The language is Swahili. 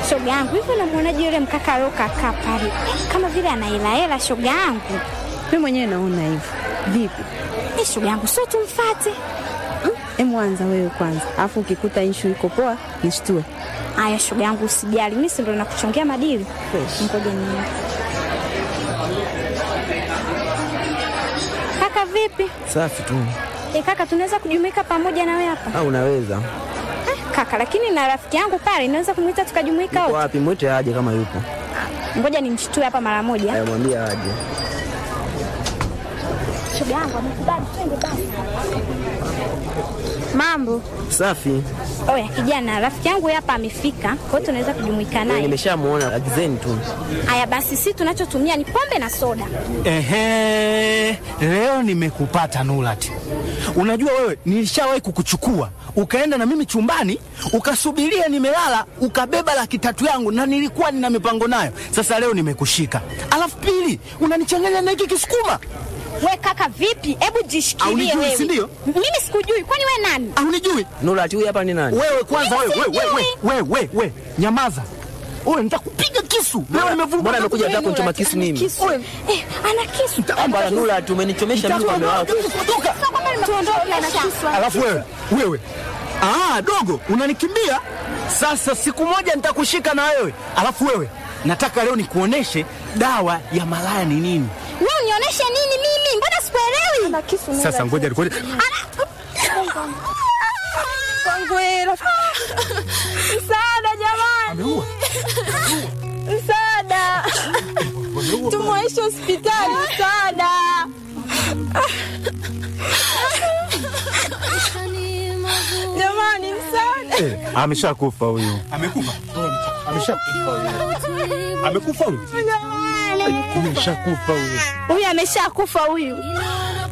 Shoga yangu, hivi unamwonaje yule mkaka aliokakaa pale, kama vile anaelahela? Shoga yangu, Mimi mwenyewe naona hivyo. Vipi? Eh, shoga yangu, sio tumfate? Emu anza wewe kwanza, alafu ukikuta inshu iko poa nishtue. Aya, shoga yangu, usijali, mimi si ndo nakuchongea madili. Ngoja niende. Kaka vipi? Safi tu. E, kaka tunaweza kujumuika pamoja na wewe hapa Au unaweza? eh, kaka, lakini na rafiki yangu pale naweza kumwita tukajumuika Yuko wote. wapi? Mwite aje kama yupo. Ngoja nimshtue hapa mara moja. Aya, mwambie aje. Shoga yangu amekubali, twende basi. Mambo Safi. oya, kijana, rafiki yangu hapa amefika, kwa hiyo tunaweza kujumuika naye. Nimeshamuona, agizeni tu. Aya basi, si tunachotumia ni pombe na soda. Ehe, leo nimekupata Nurati. Unajua wewe, nilishawahi kukuchukua ukaenda na mimi chumbani ukasubiria nimelala, ukabeba laki tatu yangu na nilikuwa nina mipango nayo. Sasa leo nimekushika, alafu pili unanichanganya na hiki kisukuma. We kaka, vipi? Hebu jishikilie Haunijui, wewe. si ndio? Mimi sikujui, kwani we nani? Haunijui Nurati huyu hapa ni nani? wewe? Kwanza wewe, Mimi wewe, wewe, sijui. wewe, wewe, wewe, nyamaza wewe, nitakupiga kisu leo. Nimevuruga Mbona amekuja Wewe zako nichoma Nurati, kisu ana mimi? kisu. Eh, ana kisu. Hapa Nurati umenichomesha mimi kwa mume wako. Toka. Sio kwamba tuondoke na kisu. Alafu wewe wewe, ah, dogo unanikimbia sasa. Siku moja nitakushika na wewe. Alafu wewe, nataka leo nikuoneshe dawa ya malaya ni nini. Wewe unionyeshe nini mimi? Mbona sikuelewi? Ana kisu Sasa ngoja ngoja. Msaada jamani. Msaada. Tumwaishe hospitali msaada. Jamani msaada. Eh, ameshakufa huyu. Amekufa. Ameshakufa huyu. Amekufa huyu. Ameshakufa huyu. Huyu ameshakufa huyu.